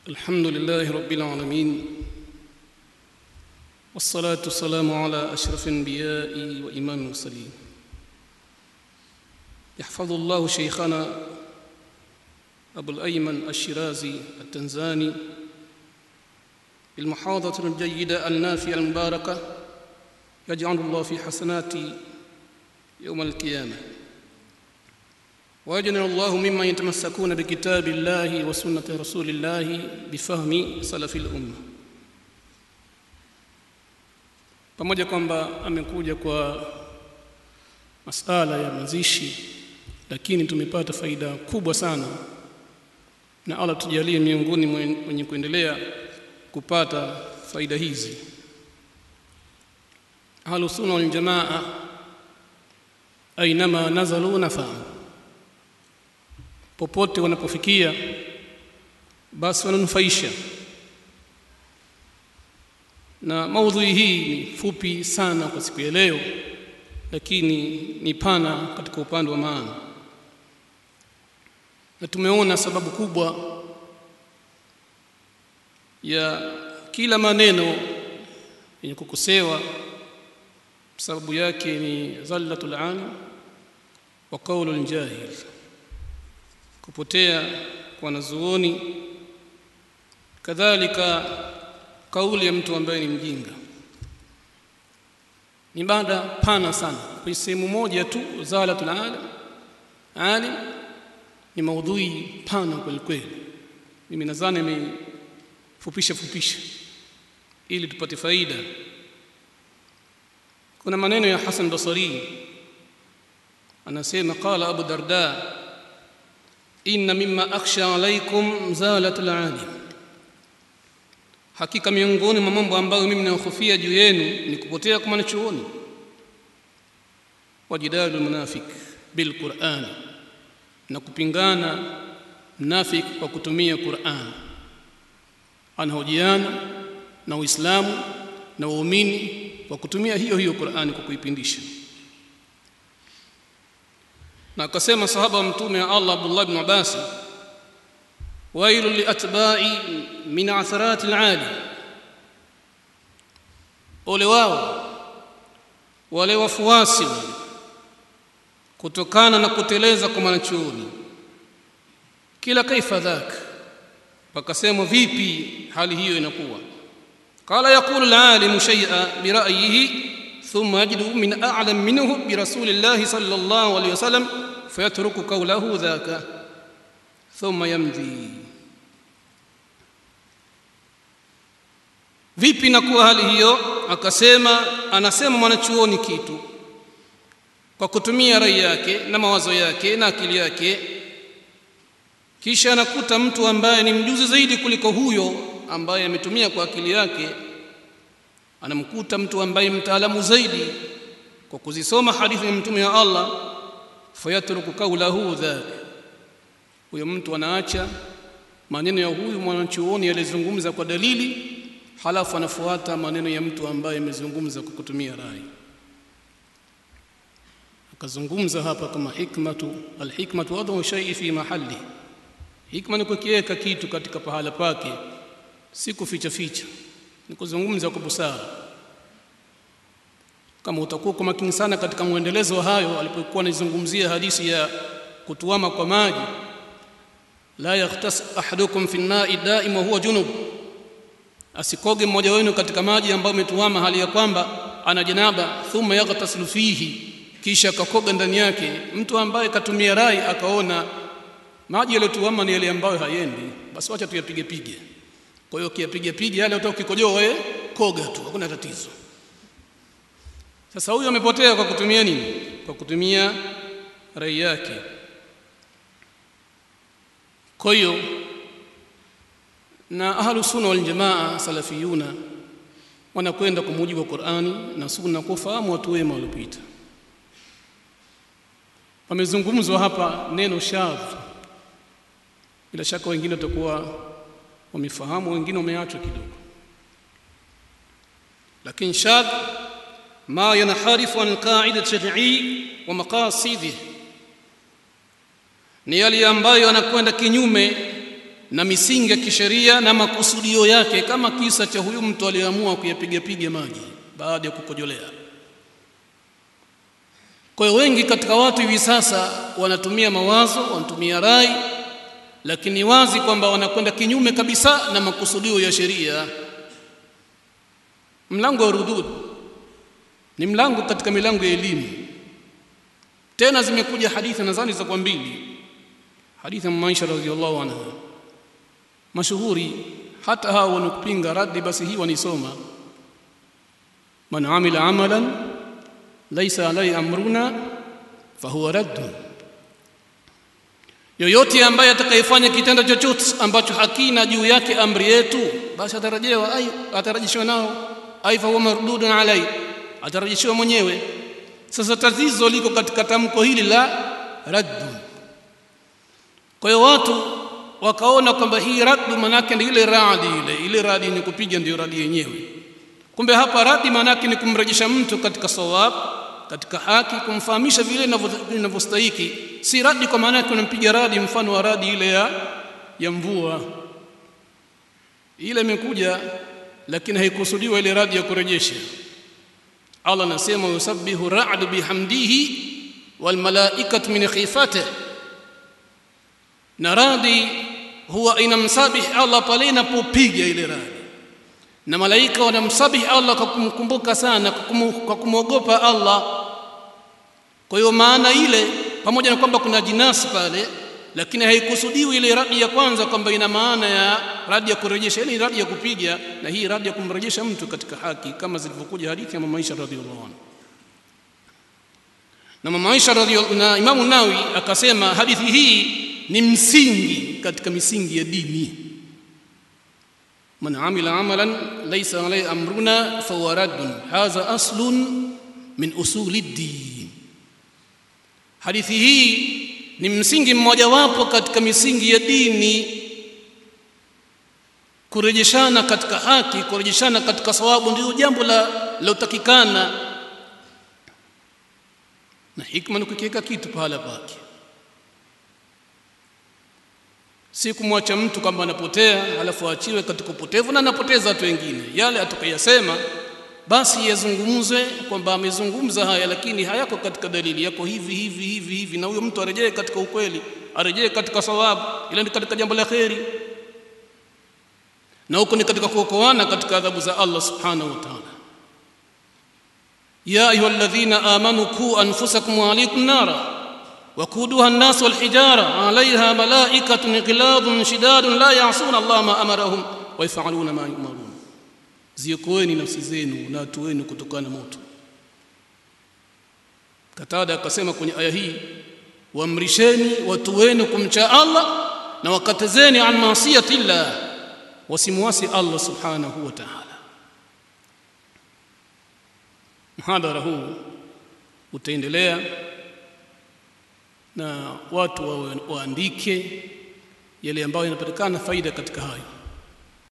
الحمد لله رب العالمين والصلاة والسلام على أشرف الأنبياء وإمام المرسلين يحفظ الله شيخنا أبو الأيمن الشيرازي التنزاني بالمحاضرة الجيدة النافية المباركة يجعل الله في حسناتي يوم القيامة ويجعل الله ممن يتمسكون بكتاب الله وسنة رسول الله بفهم سلف الأمة pamoja kwamba amekuja kwa masala ya mazishi lakini tumepata faida kubwa sana na Allah tujalie miongoni mwenye kuendelea kupata faida hizi ahlus sunna wal jamaa ainama nazalu nafahamu popote wanapofikia basi wananufaisha na maudhui hii ni fupi sana kwa siku ya leo lakini ni pana katika upande wa maana na tumeona sababu kubwa ya kila maneno yenye kukosewa sababu yake ni zallatul alim wa qaulul jahil kupotea kwa wanazuoni kadhalika kauli ya mtu ambaye ni mjinga ni mada pana sana kwa sehemu moja tu zalatul alim alim ni maudhui pana kweli kweli mimi nadhani nimefupisha fupisha ili tupate faida kuna maneno ya Hassan Basri anasema qala Abu Darda inna mimma akhsha alaykum zalatul alim hakika miongoni mwa mambo ambayo mimi nahofia juu yenu ni kupotea kwa mwanachuoni wajidalu munafik bil Qur'an na kupingana mnafik kwa kutumia Qur'an anahojiana na Uislamu na waumini kwa kutumia hiyo hiyo Qur'ani kwa kuipindisha na akasema sahaba wa mtume wa Allah Abdullah ibn Abbas wailu liatba'i min atharati al-ali ole wao wale wafuasi kutokana na kuteleza kwa mwanachuoni kila kaifa dhak pakasema vipi hali hiyo inakuwa قال يقول العالم شيئا برأيه ثم يجد من أعلم منه برسول الله صلى الله عليه وسلم فيترك قوله ذاك ثم يمضي vipi nakuwa hali hiyo akasema anasema mwanachuoni kitu kwa kutumia rai yake na mawazo yake na akili yake kisha anakuta mtu ambaye ni mjuzi zaidi kuliko huyo ambaye ametumia kwa akili yake anamkuta mtu ambaye mtaalamu zaidi kwa kuzisoma hadithi ya mtume wa Allah fayatruku qawlahu dhak huyo mtu anaacha maneno ya huyu mwanachuoni yalizungumza kwa dalili halafu anafuata maneno ya mtu ambaye amezungumza kwa kutumia rai akazungumza hapa kama hikmatu alhikmatu wadhu shay'i fi mahalli hikma ni kukiweka kitu katika pahala pake si kuficha ficha ni kuzungumza kwa busara kama utakuwa kwa makini sana katika mwendelezo wa hayo alipokuwa anazungumzia hadithi ya kutuama kwa maji la yaghtas ahadukum fi an-na'i da'ima huwa junub asikoge mmoja wenu katika maji ambayo umetuama hali ya kwamba ana janaba thumma yaghtasilu fihi kisha akakoga ndani yake mtu ambaye katumia rai akaona maji yaliyotuama ni yale ambayo hayendi basi wacha tuyapige pige kwa hiyo kiapige pige yale utaka ukikojoa wewe koga tu hakuna tatizo sasa huyu amepotea kwa kutumia nini kwa kutumia rai yake kwa hiyo na ahlu sunna wal jamaa salafiyuna wanakwenda kwa mujibu wa Qur'ani na sunna kufahamu watu wema waliopita wamezungumzwa hapa neno shadh bila shaka wengine watakuwa wamefahamu wengine wameachwa kidogo lakini shadh ma yanharifu an qa'ida shar'i wa maqasidih ni yale ambayo yanakwenda kinyume na misingi ya kisheria na makusudio yake kama kisa cha huyu mtu aliyeamua kuyapiga piga maji baada ya kukojolea kwa hiyo wengi katika watu hivi sasa wanatumia mawazo wanatumia rai lakini wazi kwamba wanakwenda kinyume kabisa na makusudio ya sheria mlango wa rudud ni mlango katika milango ya elimu tena zimekuja hadithi nadhani za kwa mbili hadithi ya Maisha radhiallahu anha mashuhuri hata hao wanakupinga raddi basi hii wanisoma man amila amalan laysa alayhi amruna fahuwa raddun yoyote ambaye atakayefanya kitendo chochote ambacho hakina juu yake amri yetu basi atarajewa ai atarajishwa nao ai fa huwa mardudun alai atarajishwa mwenyewe sasa tatizo liko katika tamko hili la raddu kwa hiyo watu wakaona kwamba hii raddu manake ni ile radi ile ile radi ni kupiga ndio radi yenyewe kumbe hapa radi manake ni kumrejesha mtu katika sawab katika haki kumfahamisha vile inavyostahiki si radi kwa maana yake unampiga radi mfano wa radi ile ya ya mvua ile imekuja lakini haikusudiwa ile radi ya kurejesha Allah anasema yusabbihu ra'd bihamdihi wal malaikatu min khifatihi na radi huwa inamsabihi Allah pale inapopiga ile radi na malaika wanamsabihi Allah kwa kumkumbuka sana kwa kumwogopa Allah kwa hiyo maana ile pamoja na kwamba kuna jinasi pale lakini haikusudiwi ile radi ya kwanza kwamba ina maana ya radi ya kurejesha ile radi ya kupiga na hii radi ya kumrejesha mtu katika haki kama zilivyokuja hadithi ya mama Aisha radhiallahu anha na mama Aisha radhiallahu na Imamu Nawawi akasema hadithi hii ni msingi katika misingi ya dini man amila amalan laysa alayhi amruna fahuwa raddun hadha aslun min usuli ddin hadithi hii ni msingi mmojawapo katika misingi ya dini kurejeshana katika haki kurejeshana katika sawabu ndio jambo la lotakikana na hikma ni kukiweka kitu pahala pake si kumwacha mtu kwamba anapotea alafu aachiwe katika upotevu na anapoteza watu wengine yale atakayasema basi yazungumzwe kwamba amezungumza haya lakini hayako katika dalili yako hivi hivi hivi hivi na huyo mtu arejee katika ukweli arejee katika sawabu ila ni katika jambo la kheri na huko ni katika kuokoana katika adhabu za Allah subhanahu wa ta'ala ya ayyuhalladhina amanu ku anfusakum wa alaykum nara وقودها الناس والحجارة عليها ملائكة غلاظ شداد لا يعصون الله ما أمرهم ويفعلون ما يؤمرون ziokoeni nafsi zenu na watu wenu kutokana na moto katada akasema kwenye aya hii waamrisheni watu wenu kumcha Allah na wakatazeni an maasiyati llah wasimwasi Allah subhanahu wa ta'ala mhadhara huu utaendelea na watu waandike yale ambayo yanapatikana faida katika hayo